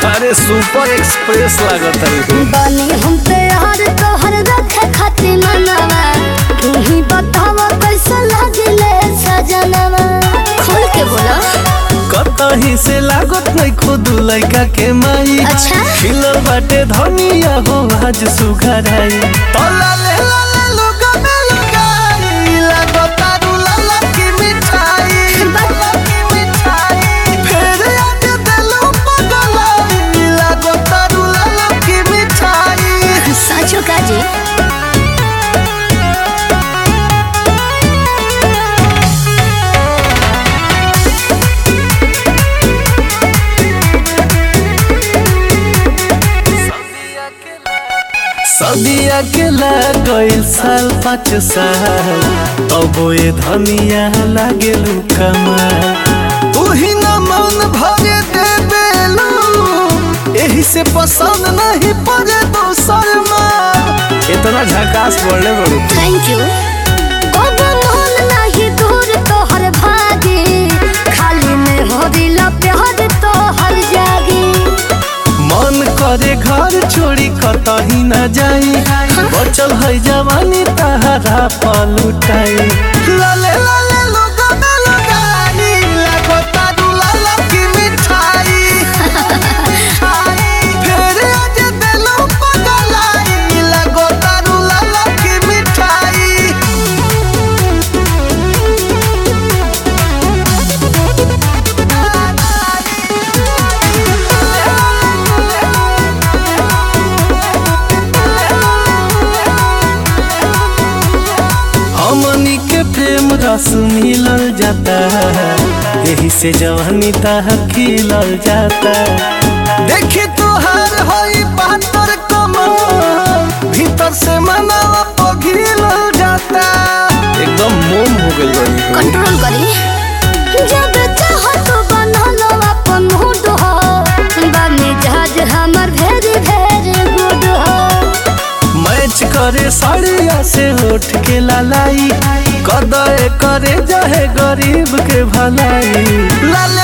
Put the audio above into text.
अरे super express लागत है बनी हम प्यार तोहर रखे खातिर मनवा तू ही बतावा कैसा लागिले सजनवा खोल के बोला कतही से लागत नहीं खुद लड़का के माई अच्छा। खिलल बाटे धनिया हो आज सुघराई तोला ले ला ले लोगा में लगाई लागत आरू लाला की मिठाई लाला की मिठाई फेर आज दिलो पगलाई लागत आरू लाला की मिठाई साचो का जी सदिया के लागल साल पाँच साल तब ये धनिया लागे कमाल उही न मन भरे देबेलू एही से पसंद नहीं पड़े दोसर माल इतना झकास बोले बड़ू थैंक यू बाबा मोहन नाही दूर तोहर भागे खाली में हो दिल प्यार तोहर जागे मन करे घर छोड़ी कतही न जाई बचल है जवानी तहरा पलुटाई लाले लाले लोग में लगाई लगो तारू लाला की मिठाई फेर आज दिलो पगलाई लगो तारू लाला की मिठाई हमनी के प्रेम रस मिलल जाता यही से जवानी ताह खिलल जाता देखी तुहार होई बहत्तर कमर भीतर से मनावा पघिलल जाता एकदम मोम हो गई बड़ी कंट्रोल करी जब चाहो तो बना लो अपन मूड हो बने जहाज हमर भेरी भेरी गुड हो मैच करे साड़िया से उठ के लालाई कदे करे जाहे गरीब के भलाई लाल